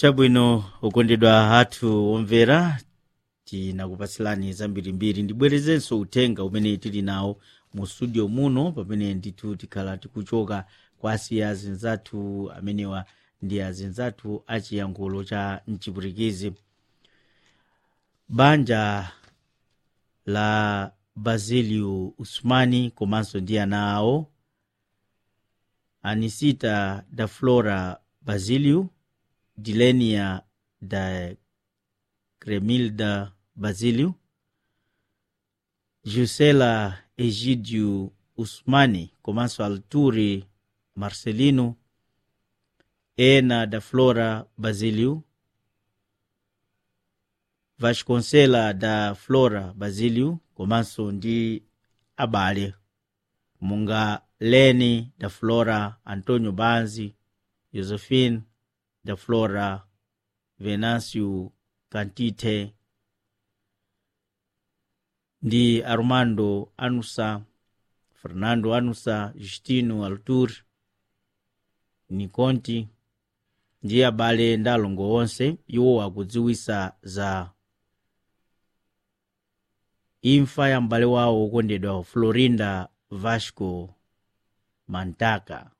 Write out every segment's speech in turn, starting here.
chabwino ukondedwa athu omvera tinakupatsilani zambirimbiri ndibwerezenso uthenga umene tili nawo mu studio muno pamene ndithu tikhala tikuchoka kwa asiya azinzathu amenewa ndi azinzathu achiyankhulo cha mchipwitikizi banja la basilio usmani komanso ndi ana awo anisita da flora basilio dilenia da cremilda basilio jusela egidio usmani komanso alturi marcelino ena da flora basilio vasconcela da flora basilio komanso ndi abale monga leni da flora antonio banzi josephine da flora venancio cantite ndi armando anusa fernando anusa justino altur niconti ndi abale ndi alongo onse iwo akudziwisa za imfa ya m'bale wawo wokondedwa florinda vasco mantaka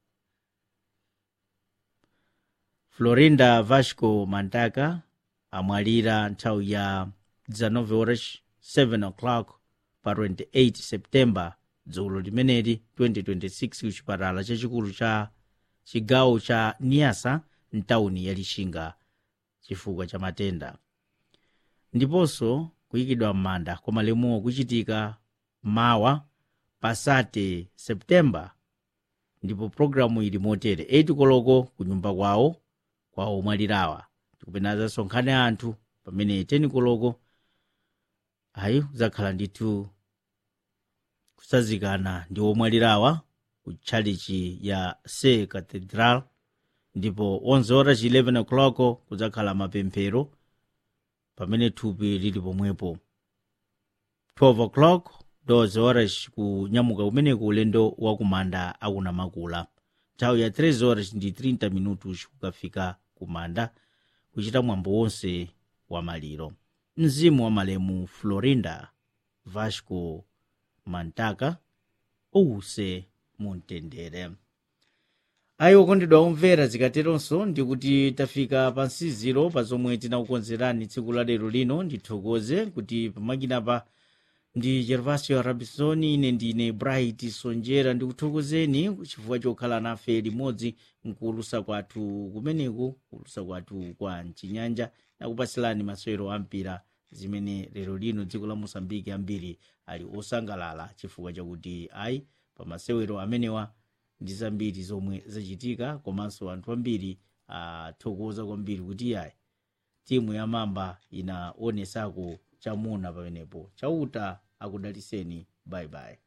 florinda vasco mantaka amwalira nthawi ya 19 horas 7 o'clock pa 28 septemba dzulo limeneli 2026 kuchipatala chachikulu cha chigawo cha niasa mtawuni ya lixinga chifukwa cha matenda ndiponso kuyikidwa m'manda kwa malemuwo kuchitika mawa pasate septemba ndipo pologalamu ili motere 8 koloko ku nyumba kwawo kwa omwalirawa tikupena zasonkhane anthu pamene 10 koloko ayi zakhala ndithu kusazikana ndi omwalirawa ku tchalichi ya se cathedral ndipo 11 horas 11 o'clock kudzakhala mapemphero pamene thupi lili pomwepo 12 o'clock 12 horas kunyamuka kumeneko ulendo wakumanda akunamakula nthawi ya 3 horas ndi 30 minutos kukafika kumanda kuchita mwambo wonse wa maliro mzimu wa malemu florinda vasco mantaka uwuse mumtendere ayi okondedwa omvera zikateronso ndikuti tafika pa nsiziro pa zomwe tinakukonzerani tsiku la lero lino ndithokoze kuti pamakinapa ndi gervasio rabisoni ine ndine bright sonjera ndikuthokozeni chifukwa chokhala nafe limodzi mkuulusa kwathu kumeneku kuulusa kwathu kwa mchinyanja nakupasilani masewero ampira zimene lero lino dziko la mosambiki ambiri ali osangalala chifukwa chakuti ayi pa masewero amenewa ndi zambiri zomwe zachitika komanso anthu ambiri athokoza kwambiri kuti ayi timu ya mamba inaonesako chamuna pamenepo chauta akudaliseni bye bye